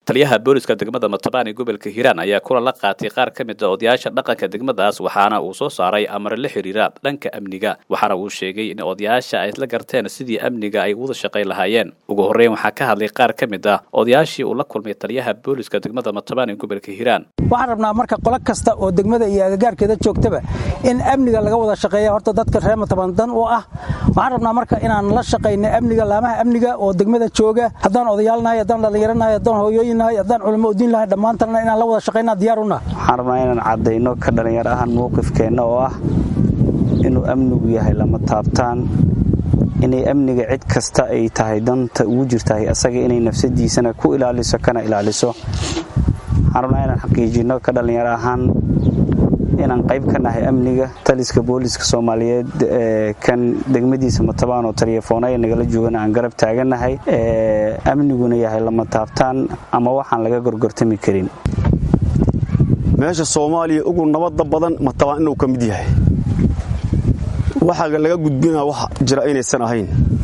taliyaha booliska degmada matabaan ee gobolka hiiraan ayaa kulan la qaatay qaar ka mid a odayaasha dhaqanka degmadaas waxaana uu soo saaray amar la xiriira dhanka amniga waxaana uu sheegay in odayaasha ay isla garteen sidii amniga ay wada shaqayn lahaayeen ugu horreyn waxaa ka hadlay qaar ka mid ah odayaashii uu la kulmay taliyaha booliska degmada matabaan ee gobolka hiiraan waxaan rabnaa marka qolo kasta oo degmada iyo agagaarkeeda joogtaba in amniga laga wada shaqeeya horta dadka reer matabaan dan u ah waxaan rabnaa marka inaan la shaqayno amniga laamaha amniga oo degmada jooga haddaan odayaalnahay haddaan dhallinyaranahay haddaan hooyooyinnahay haddaan culamo udiin lahay dhammaantanna inaan la wada shaqaynaa diyaar u nahay waxaan rabnaa inaan caddayno ka dhallinyar ahaan mowqifkeenna oo ah inuu amnigu yahay lama taabtaan inay amniga cid kasta ay tahay danta ugu jirtahay asaga inay nafsadiisana ku ilaaliso kana ilaaliso waxaan rabnaa inaan xaqiijinno ka dhallinyar ahaan inaan qayb ka nahay amniga taliska booliska soomaaliyeed kan degmadiisa matabaan oo taleefoonaya nagala joogana aan garab taagannahay amniguna yahay lama taabtaan ama waxaan laga gorgortami karin meesha soomaaliya ugu nabadda badan matabaan inuu ka mid yahay waxaa laga gudbinaa wax jira inaysan ahayn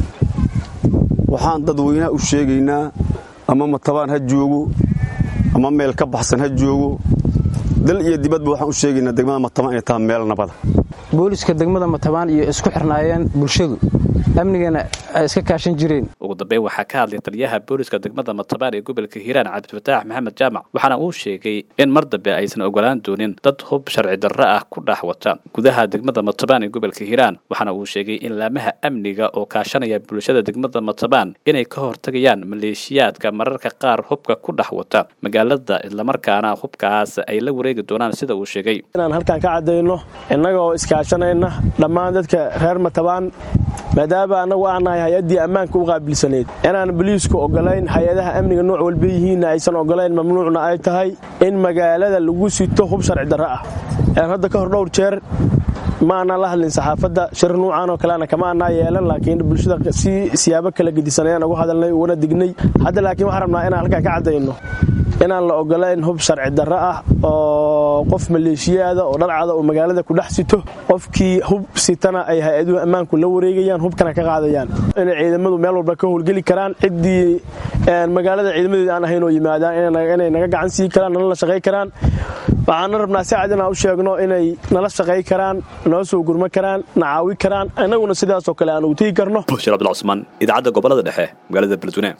waxaan dadweynaha u sheegaynaa ama matabaan ha joogo ama meel ka baxsan ha joogo dal iyo dibadba waxaan u sheegaynaa degmada matabaan inay tahay meel nabada booliska degmada matabaan iyo isku xirnaayeen bulshadu amnigana ay iska kaashan jireen ugu dambeyn waxaa ka hadlay taliyaha booliska degmada matabaan ee gobolka hiiraan cabdifataax maxamed jaamac waxaana uu sheegay in mar dambe aysan ogolaan doonin dad hub sharci darro ah ku dhex wata gudaha degmada matabaan ee gobolka hiiraan waxaana uu sheegay in laamaha amniga oo kaashanaya bulshada degmada matabaan inay ka hortagayaan maleeshiyaadka mararka qaar hubka ku dhex wata magaalada islamarkaana hubkaas ay la wareegi doonaan sida uu sheegay inaan halkaan ka caddayno innagoo iskaashanayna dhammaan dadka reer matabaan maadaama annagu aan nahay hay-addii ammaanka u qaabilsaneyd inaan boliisku ogolayn hay-adaha amniga nooc walba yihiinna aysan ogolayn mamnuucna ay tahay in magaalada lagu sito hub sharci darro ah hadda ka hor dhowr jeer ma aanaan la hadlin saxaafadda shir nuucan oo kaleana kama annaa yeelan laakiin bulshada si siyaabo kala gedisan ayaan ugu hadalnay uguna dignay hadda laakiin waxaan rabnaa inaan halkaan ka caddayno inaan la ogolayn hub sharci darro ah oo qof maleeshiyaada oo dharcada oo magaalada ku dhex sito qofkii hub sitana ay hay-aduhu ammaanku la wareegayaan hubkana ka qaadayaan inay ciidamadu meel walba ka howlgeli karaan ciddii magaalada ciidamadeeda aan ahayn oo yimaadaan inay naga gacan sii karaan nala la shaqay karaan waxaana rabnaa si cad inaan u sheegno inay nala shaqay karaan nala soo gurma karaan na caawi karaan innaguna sidaasoo kale aan ugu tegi karno bushir abdulcusmaan idaacadda gobolada dhexe magaalada beledweyne